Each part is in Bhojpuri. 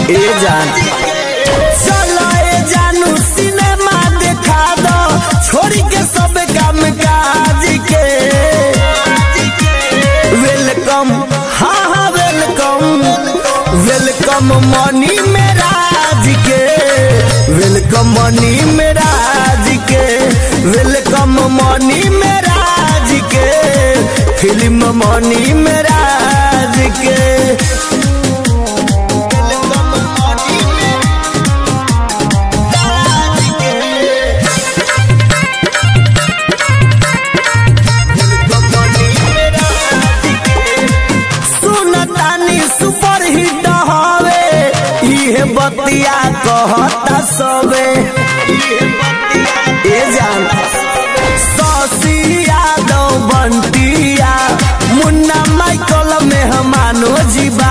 ए जान चलो ए जानू सिनेमा देखा दो छोड़ी के सब काम काज के वेलकम हाँ हाँ वेलकम वेलकम मनी मेरा जी के वेलकम मनी मेरा जी के वेलकम मनी मेरा जी के फिल्म मनी मेरा जी के वेलकम मनी मेरा जी के सुनतानी सुपर हिट हवे इहे बतिया कहता सबे ए जान शशि यादव बंटिया मुन्ना माइकल मेहमानो जीवा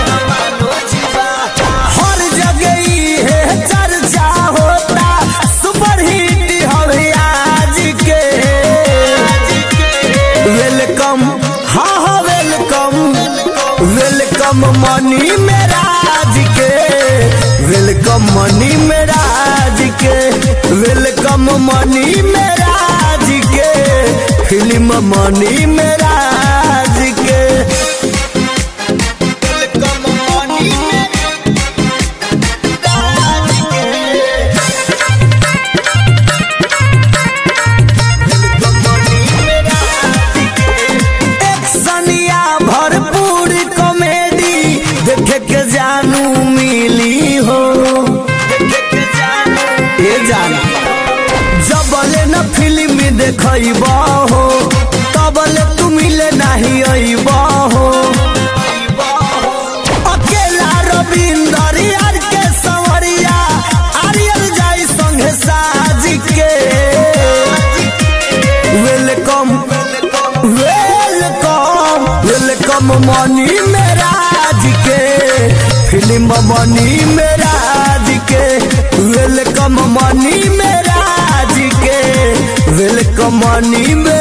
हर जगह इहे चर्चा होता सुपर हिट हवे आज के वेलकम हाँ हाँ वेलकम वेलकम मनी मेरा जी के वेलकम मनी मेरा जी के वेलकम मनी मेरा जी के फिल्म मनी मेरा जी के वेलकम मनी मेरा जी के एक्शनिया भरपूर कॉमेडी देखे के जानू मिली हो ए जान जबले न फिल्म देखब हो तबले तू मिले नहीं अइब हो अकेला रविंदर यार के संवरिया आर्यल जाई संगे साज के वेलकम वेलकम वेलकम मनी मेरा जी के फिल्म मनी मेरा जी के वेलकम मनी मेरा जी के वेलकम मनी मेरा